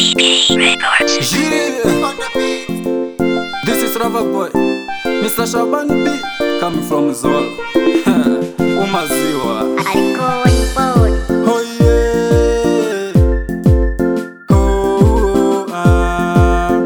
Yeah. This is Rava Boy, Mr. Shaban B, coming from Zolo. Umaziwa. Oh yeah. Oh, ah.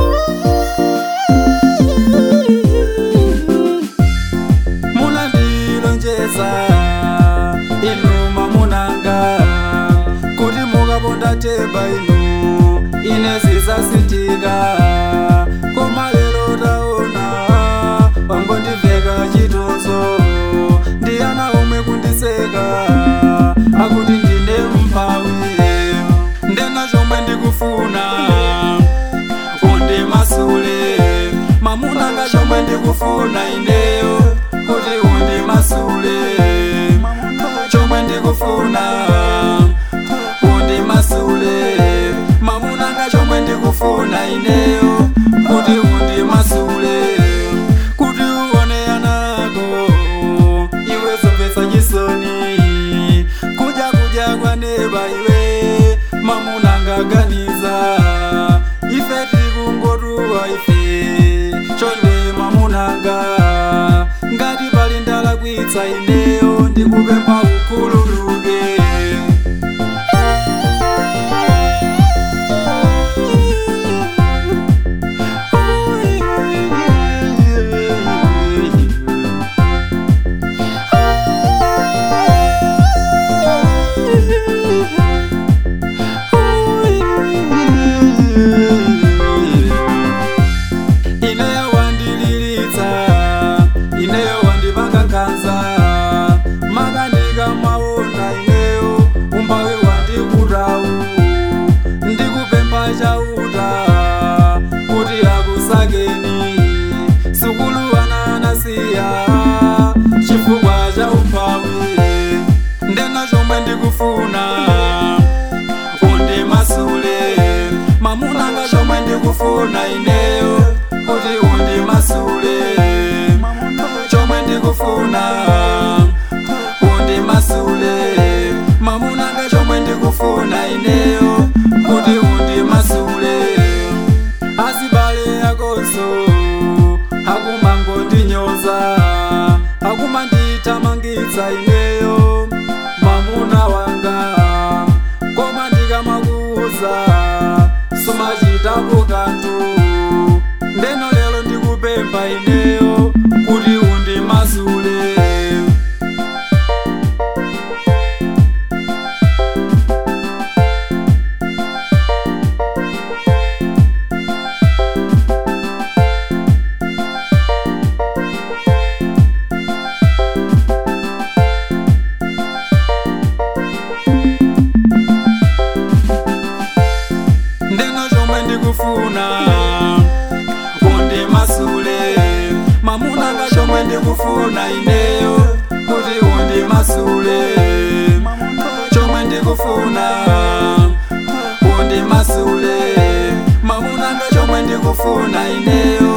munandilonjeza inuma munanga kuti mukabonda teba inu ine zisasitika koma lero taona wangondiveka chitonzo ndiyana omwe kundiseka akuti ndine mphawi ndena chomwe ndikufuna undimasule mamunanga chomwe ndikufuna ineyo kuti undimasule chomwe ndikufuna undimasule mamunanga chomwe ndikufuna ineyo kuti undimasule kuti uone anako iwe zomvetsa chisoni kudya kudya kwaneba iwe mamunanga ganiza ife tikungotuwa ife chonde mamunanga ngati pali ndalakwitsa ineyo ndikupempha ukhululuke ineyo wandililitsa ineyo wandipanga nkhanza makanika maona ineyo umbawi wandikutawu ndikupempha chauta kuti akusakeni sukulu ananasiya chifukwa cha umphawi ndena chomwe ndikufuna undimasule mamunanga chomwe ndikufuna ineyo kuti undimasule chomwe ndikufuna undimasule mamunanga chomwe ndikufuna ineyo kuti undimasule azibale akonso akumangondinyoza akumandithamangitsa ineyo mamuna wanga koma ndikamakuuza sumachitapo kanthu ndeno lero ndikupempha ineyo kuti undimasule ndeno chomwe ndikufuna undimasule mamunanga chomwe ndikufuna ineyo kuti undimasule chomwe ndikufuna undimasule mamunanga chomwe ndikufuna ineyo